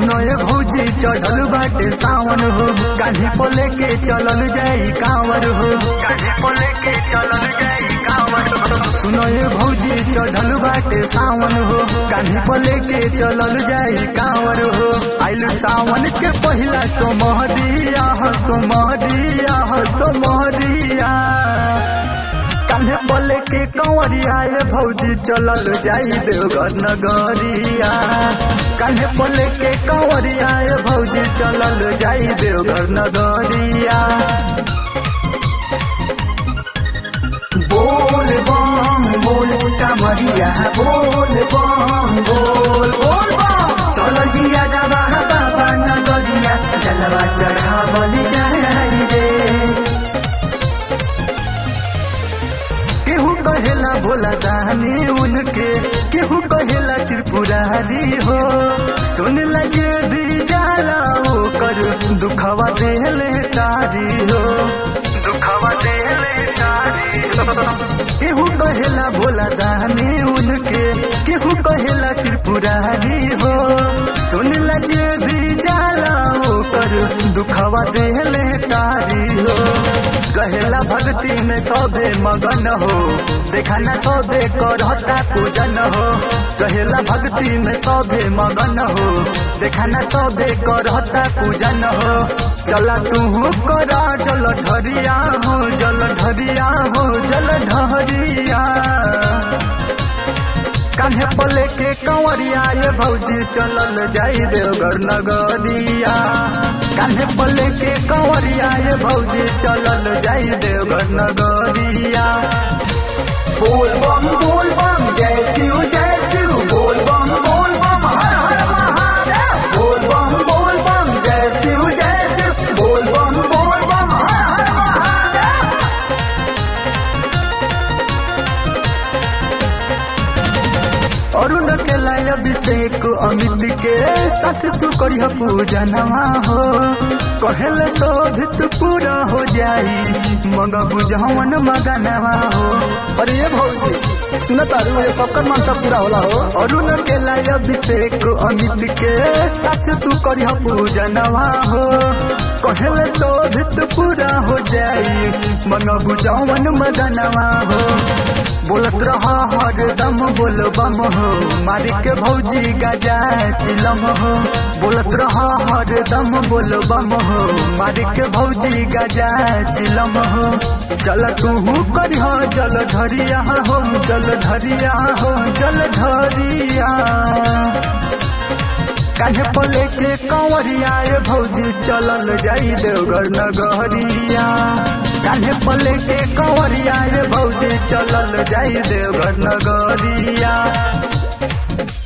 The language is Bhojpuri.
सुनो ये भौजी चढ़ल बाटे सावन हो कान्ही को लेके चलल जाई कांवर हो कान्ही को लेके चलल जाई कांवर हो सुनो ये भौजी चढ़ल बाटे सावन हो कान्ही को लेके चलल जाई कांवर हो आइल सावन के पहिला सोमहरिया हो सोमहरिया हो सोमहरिया कान्हे बोले के कंवरिया ये भौजी चलल जाई देवघर नगरिया कान्हे बोले के कंवरिया ये भौजी चलल जाई देवघर नगरिया बोल बम बोल कमरिया बोल बम बोल बोल बम चल जिया बाबा बाबा नगरिया जलवा चढ़ावल जाई रे केहू कहेला भोला दानी उनके केहू कहेला त्रिपुरारी हो सुन लगे भी जाला वो कर दुखवा देले तारी हो दुखवा देले तारी हो केहू कहेला भोला दानी उनके केहू कहेला त्रिपुरारी हो सुन लगे भी जाला वो कर दुखवा देले तारी हो कहेला भक्ति में सौदे मगन हो देखा न सौदे करता पूजन हो कहेला भक्ति में सौदे मगन हो देखा न सौदे करता पूजन हो चला तू करा जल ढरिया हो जल ढरिया हो जल ढरिया कान्हे पले के कंवरिया ये भौजी चलल जाई देवघर नगरिया कान्हे पले के कंवरिया ये भौजी चलल जाई देवघर नगरिया बोल बम बोल बम जय शिव जय शिव बोल बम बोल बम हर हर महादेव बोल बम बोल बम जय शिव जय शिव बोल बम बोल बम हर हर महादेव अरुण के लाय अभिषेक अमित के साथ तू करिह पूजनवा हो कहले शोधित पूरा हो जाई मग बुझवन मगनवा हो अरे ये भौजी सुन तारू ये सबकर मनसा पूरा होला हो अरुण के लाय अभिषेक अमित के साथ तू करिह पूजनवा हो कहले शोधित पूरा हो जाई मन बुझवन मगनवा हो बोलत रहा हरदम बोल बम हो मारी के भौजी गजा चिलम हो बोलत रहा हरदम बोल बम हो मारी के भौजी गजा चिलम हो चल तू करिह जल धरिया हो जल धरिया हो जल धरिया कान्हे पले के कंवरिया ये भौजी चलल जाई देवघर नगरिया कान्हे पले के कंवरिया ये भौजी चलल जाई देवघर नगरिया